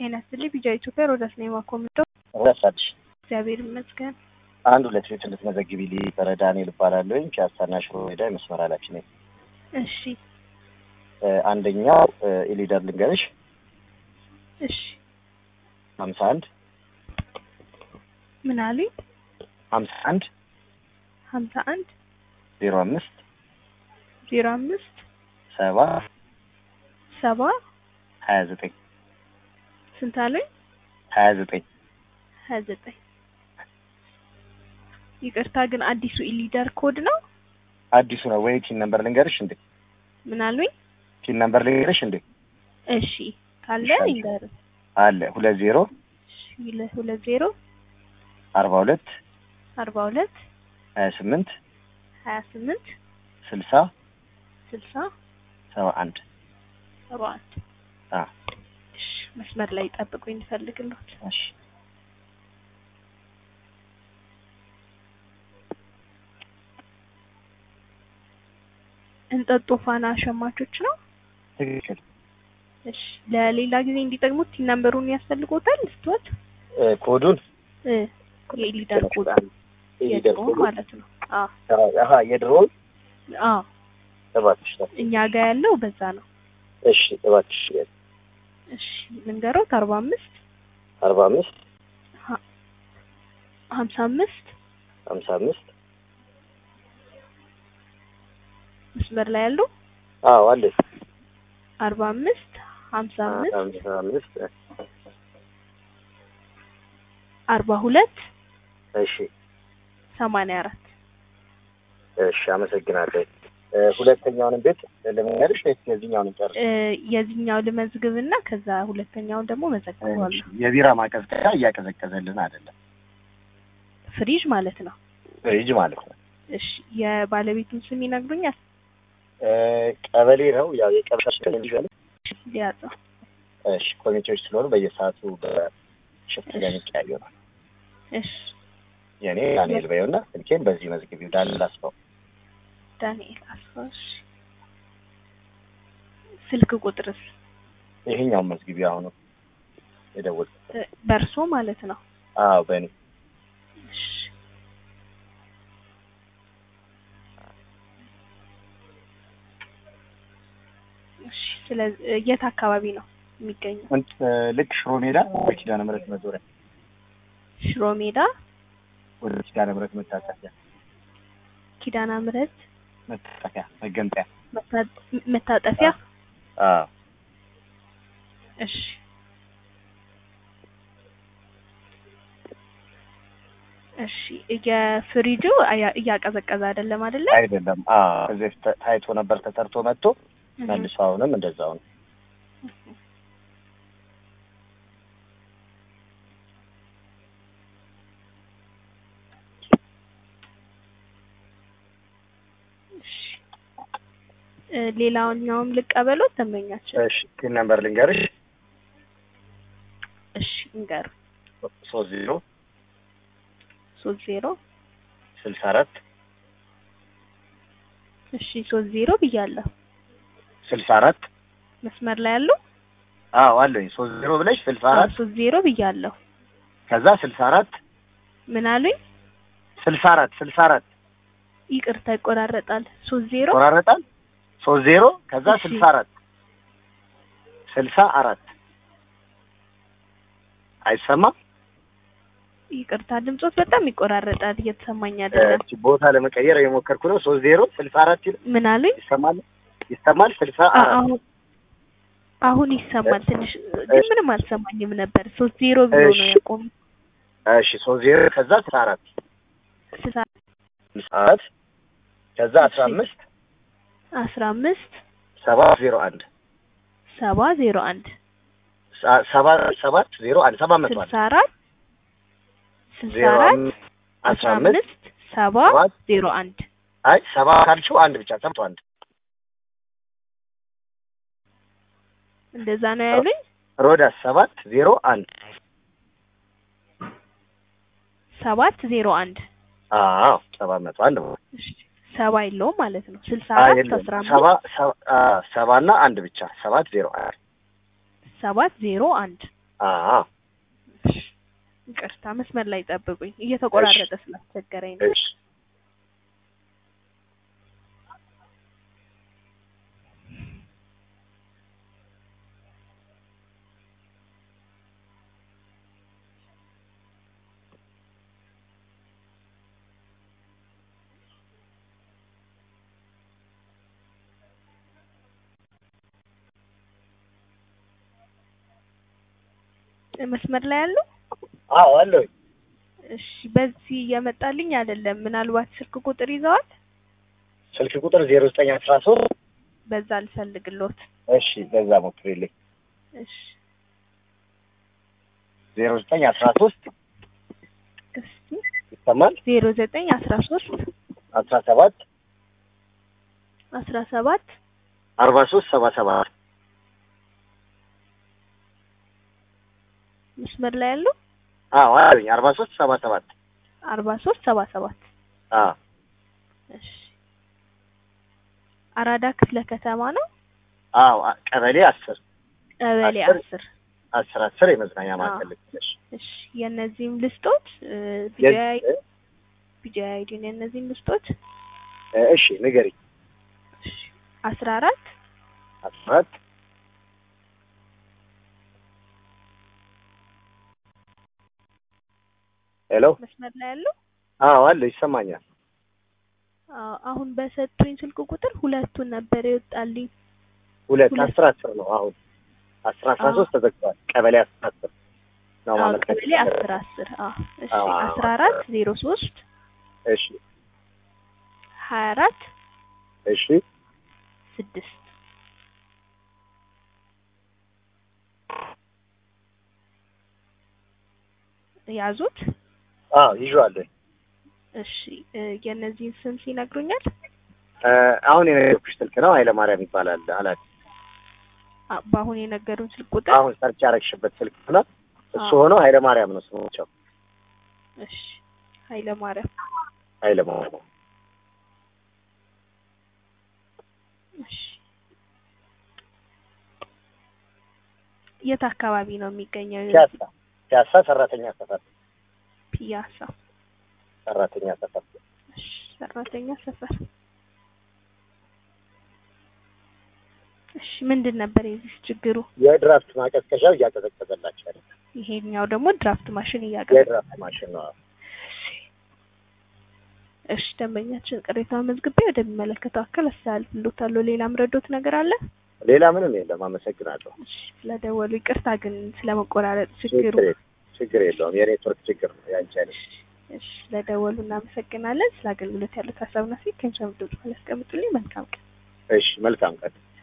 ጤና ይስጥልኝ ቢጃ ኢትዮጵያ ሮዳስ ነኝ ማኮምዶ ረሳልሽ እግዚአብሔር ይመስገን። አንድ ሁለት ቤት እንድትመዘግቢልኝ በረ ዳንኤል እባላለሁኝ ፒያሳና ሽሮ ሜዳ የመስመር ኃላፊ ነኝ። እሺ እ አንደኛው እ ኢሊደር ልንገርሽ እሺ ሀምሳ አንድ ምን አሉኝ? ሀምሳ አንድ ሀምሳ አንድ ዜሮ አምስት ዜሮ አምስት ሰባ ሰባ ሀያ ዘጠኝ ስንት አሉኝ? ሀያ ዘጠኝ ሀያ ዘጠኝ ይቅርታ ግን አዲሱ ኢሊደር ኮድ ነው። አዲሱ ነው ወይ? ቲን ነምበር ልንገርሽ እንዴ? ምን አሉኝ? ቲን ነምበር ልንገርሽ እንዴ? እሺ ካለ እሺ፣ ይንገር። አለ ሁለት ዜሮ ሁለት ዜሮ አርባ ሁለት አርባ ሁለት ሀያ ስምንት ሀያ ስምንት ስልሳ ስልሳ ሰባ አንድ ሰባ አንድ አ እሺ መስመር ላይ ጠብቁኝ እንፈልግሎት እሺ እንጠጦ ፋና ሸማቾች ነው። ትክክል። እሺ ለሌላ ጊዜ እንዲጠቅሙት ቲን ነምበሩን ያስፈልጎታል ስትወት እ ኮዱን እ የኢሊደር ኮድ ኢሊደር የድሮ ኮዱ ማለት ነው። አዎ አሀ የድሮውን አዎ እባክሽ ነው። እኛ ጋር ያለው በዛ ነው። እሺ እባክሽ እሺ ልንገሮት አርባ አምስት አርባ አምስት ሀምሳ አምስት ሀምሳ አምስት መስመር ላይ ያለው አዎ አለ አርባ አምስት ሀምሳ አምስት ሀምሳ አምስት አርባ ሁለት እሺ ሰማንያ አራት እሺ አመሰግናለሁ። እ ሁለተኛውንም ቤት ልንገርሽ ወይስ የዚህኛውን ጨርስ? እ የዚህኛው ልመዝግብና ከዛ ሁለተኛውን ደግሞ መዘግበዋለሁ። የቢራ ማቀዝቀዣ እያቀዘቀዘልን አይደለም፣ ፍሪጅ ማለት ነው። ፍሪጅ ማለት ነው። እሺ የባለቤቱን ስም ይነግሩኛል? እ ቀበሌ ነው ያው የቀበሌ ስም እንዲሻለ ሊያጸው እሺ ኮሚቴዎች ስለሆኑ በየሰዓቱ በሽፍት ለሚቀያዩ ነው። እሺ የኔ ዳንኤል በየውና ስልኬን በዚህ መዝግቢው ዳንኤል አስፋው ዳንኤል አስፋሽ ስልክ ቁጥርስ ይሄኛውን መዝግቢው አሁኑ የደወልኩት እ በእርሶ ማለት ነው። አዎ በእኔ እሺ እሺ ስለዚህ የት አካባቢ ነው የሚገኘው? እንት ልክ ሽሮ ሜዳ ወደ ኪዳነ ምሕረት መዞሪያ ሽሮ ሜዳ ወደ ኪዳነ ምሕረት መታጠፊያ ኪዳና ምሕረት መታጠፊያ መገንጠያ መታ- መታጠፊያ። አዎ እሺ እሺ የፍሪጁ እያ- እያቀዘቀዘ አይደለም አይደለ? አይደለም አዎ ከዚህ በፊት ታ- ታይቶ ነበር ተጠርቶ መጥቶ እህ። መልሶ አሁንም እንደዛው ነው እሺ እ ሌላኛውም ልቀበለው ተመኛቸው። እሺ ፒን ነምበር ልንገርሽ እሺ እንገር ሶስት ዜሮ ሶስት ዜሮ ስልሳ አራት እሺ ሶስት ዜሮ ብያለሁ። ስልሳ አራት መስመር ላይ ያለው አዎ አለኝ ሶስት ዜሮ ብለሽ ስልሳ አራት ሶስት ዜሮ ብያለሁ። ከዛ ስልሳ አራት ምን አሉኝ? ስልሳ አራት ስልሳ አራት ይቅርታ ይቆራረጣል። ሶስት ዜሮ ቆራረጣል ሶስት ዜሮ ከዛ እሺ። ስልሳ አራት ስልሳ አራት አይሰማም ይቅርታ ድምጾት በጣም ይቆራረጣል። እየተሰማኝ አይደለም። እቺ ቦታ ለመቀየር የሞከርኩ ነው ሶስት ዜሮ ስልሳ አራት ይል ምን አሉኝ? ይሰማል ይሰማል ስልሳ አ- አራት አሁን አሁን ይሰማል ትንሽ ግን እሺ። ምንም አልሰማኝም ነበር። ሶስት ዜሮ ብሎ ነው እሺ። ያቆሙ እሺ ሶስት ዜሮ ከዛ ስልሳ አራት ስልሳ ስልሳ አራት ከዛ አስራ እሺ። አምስት አስራ አምስት ሰባት ዜሮ አንድ ሰባ ዜሮ አንድ ሰ- ሰባ ሰባት ዜሮ አንድ ሰባት መቶ አንድ ስልሳ አራት ስልሳ ዜሮ አራት አምስት አስራ አምስት ሰባ ሰባት ዜሮ አንድ አይ ሰባ ካልሽው አንድ ብቻ ሰብቶ አንድ እንደዛ ነው ያሉኝ። ሮዳስ ሰባት ዜሮ አንድ ሰባት ዜሮ አንድ አዎ ሰባት መቶ አንድ ነው። እሺ፣ ሰባ የለውም ማለት ነው። ስልሳ አይ አራት የለም አስራ ሰባ አምስት ሰባ- አ፣ ሰባ እና አንድ ብቻ ሰባት ዜሮ አንድ ሰባት ዜሮ አንድ አዎ እሺ፣ ይቅርታ መስመር ላይ ጠብቁኝ፣ እየተቆራረጠ ስላስቸገረኝ ነው። እሺ መስመር ላይ ያሉ አዎ አለሁኝ። እሺ፣ በዚህ እየመጣልኝ አይደለም። ምናልባት ስልክ ቁጥር ይዘዋል? ስልክ ቁጥር ዜሮ ዘጠኝ አስራ ሶስት በዛ ልፈልግሎት። እሺ በዛ ሞክሪልኝ። እሺ፣ ዜሮ ዘጠኝ አስራ ሶስት እስቲ ይሰማል? ዜሮ ዘጠኝ አስራ ሶስት አስራ ሰባት አስራ ሰባት አርባ ሶስት ሰባ ሰባት መስመር ላይ ያሉ አዎ አለኝ። አርባ ሶስት ሰባ ሰባት አርባ ሶስት ሰባ ሰባት አዎ እሺ አራዳ ክፍለ ከተማ ነው። አዎ አ- ቀበሌ አስር ቀበሌ አስር? አስር አስር አስር የመዝናኛ አዎ። ማዕከል ልትነሽ እሺ የእነዚህም ልስጦች ቢጃይ ቢጃይ አይዲን የእነዚህም ልስጦች እሺ ንገሪኝ። እሺ አስራ አራት አስራ አራት ሄሎ መስመር ላይ ያሉ አዎ አለ ይሰማኛል። አዎ አሁን በሰጡኝ ስልክ ቁጥር ሁለቱን ነበር የወጣልኝ። ሁለት ሁለት። አስር አስር ነው አሁን አስር አስራ አዎ። ሶስት ተዘግቷል። ቀበሌ አስር አስር ነው አዎ ማለት ቀበሌ አስር አስር አዎ እሺ አዎ። አስራ አራት ዜሮ ሶስት እሺ ሀያ አራት እሺ ስድስት ያዙት። አዎ ይዤዋለሁ። እሺ እ የእነዚህን ስም ሲነግሩኛል? እ አሁን የነገርኩሽ ስልክ ነው ኃይለማርያም ይባላል ኃላፊ አ- በአሁን የነገሩን ስልክ ቁጥር አሁን ሰርች ያረግሽበት ስልክ ሆነ እሱ አዎ። ሆኖ ኃይለማርያም ነው ስሞቸው እሺ ኃይለማርያም ኃይለማርያም እሺ የት አካባቢ ነው የሚገኘው? ፒያሳ ፒያሳ ሰራተኛ ሰፈር ፒያሳ። ሰራተኛ ሰፈር እሺ ሰራተኛ ሰፈር። እሺ ምንድን ነበር የዚህ ችግሩ? የድራፍት ማቀዝቀዣው እያቀዘቀዘላቸው ያለ ይሄኛው ደግሞ ድራፍት ማሽን እያቀረ የድራፍት ማሽን ነው። እሺ ደንበኛችን ቅሬታውን መዝግቤ ወደሚመለከተው አካል አስተላልፍልዎታለሁ። ሌላ ምረዶት ነገር አለ? ሌላ ምንም የለም። አመሰግናለሁ። እሺ ስለደወሉ ይቅርታ ግን ስለመቆራረጥ ችግሩ። ችግር የለም። ችግር የለውም። የኔትወርክ ችግር ነው ያንቺ አይደል። እሺ ስለደወሉ እናመሰግናለን። ስለ አገልግሎት ያሉት ሀሳብና ሴት ከሚሰሙ ድምጽ ያስቀምጡልኝ። መልካም ቀን። እሺ መልካም ቀን